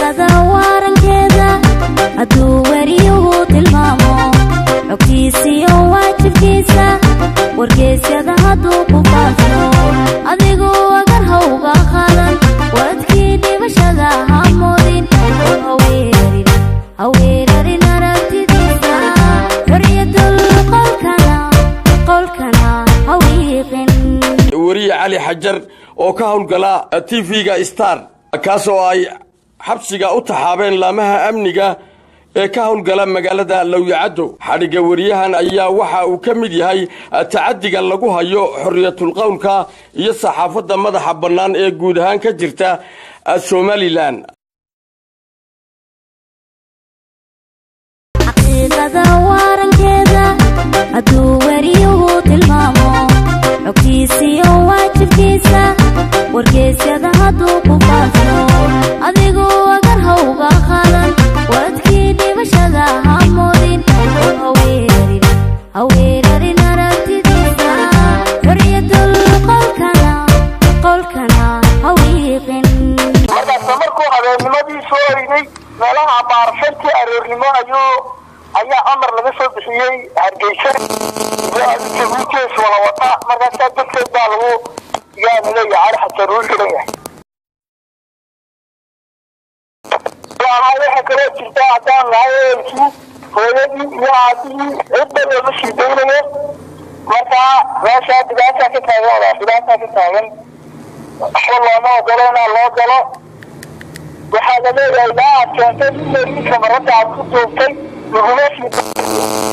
xaqiiqada waarankeeda hadduu weriyuhu tilmaamo xogtiisiyo waajibkiisa wargeysyada hadduu ku faafo adigu agar hawga qaadan wadkii dhibashada hamoodin haweerarin haweerarin aragtidiisa xoriyadul qolkana qolkana hawiiqin weriye cali xajar oo ka howlgala tv-ga star kaas oo ay xabsiga u taxaabeen laamaha amniga ee ka howlgala magaalada lowyacaddo xadhigga weriyahan ayaa waxa uu ka mid yahay tacadiga lagu hayo xoriyatulqowlka iyo saxaafadda madaxa bannaan ee guud ahaan ka jirta somalilan xaqiiqada waarankeeda hadduu weriyuhu tilmaamo xogtiisiyo waajibkiisa wargeysyada hadduu ku faafo adigu agar hawga qaadan wadkii dhibashada hamoodin haweerarin haweerarin aragtidiisa xoriyadul qolkana qolkana hawiiqin markaasa markuu habeennimadii soo oynay meelaha baarashantii aroornimo ayuu ayaa amar laga soo bixiyey hargeysa jabuutees wala wata markaasaa darteed baa lagu yaanu leeyahay cali xasan uu xiran yahay waxaa kaloo jirta haddaan nahay eelkii hooyadii iyo aabihii cidba looma sii daynayo markaa meeshaa dhibaataa ka taagan wadaa dhibaataa ka taagan waxba looma ogolo inaa loo galo waxaa la leeyahay ilaa aad keentay in ninka marada aad ku duubtay laguma sii